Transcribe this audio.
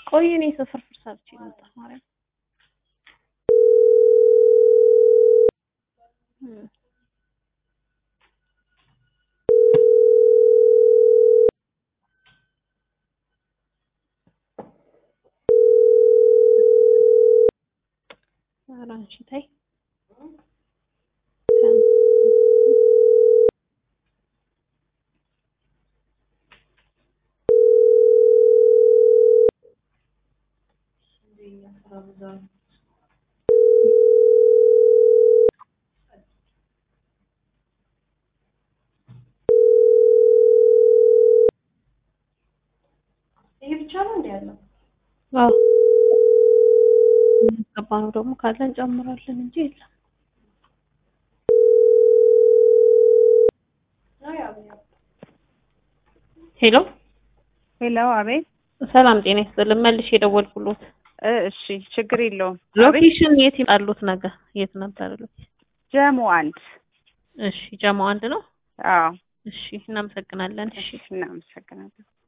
ቆይ እኔ ፍርፍር ሰርቼ ልምጣ ማርያም እም። ኧረ አንቺ ተይ ይሄ ብቻ ነው እንደ ያለው አዎ የሚገባ ነው ደግሞ ካለ እንጨምራለን እንጂ የለም። ነው ያው ያው ሄሎ ሄሎ፣ አቤት። ሰላም ጤና ይስጥልን። መልሼ የደወልኩሎት እ እሺ፣ ችግር የለውም። አቤት። ሎኬሽን የት ይመጣሉት? ነገር የት ነበር? ሎኬሽን ጀሞ አንድ። እሺ፣ ጀማ አንድ ነው። አዎ፣ እሺ፣ እናመሰግናለን። እሺ እሺ፣ እናመሰግናለን።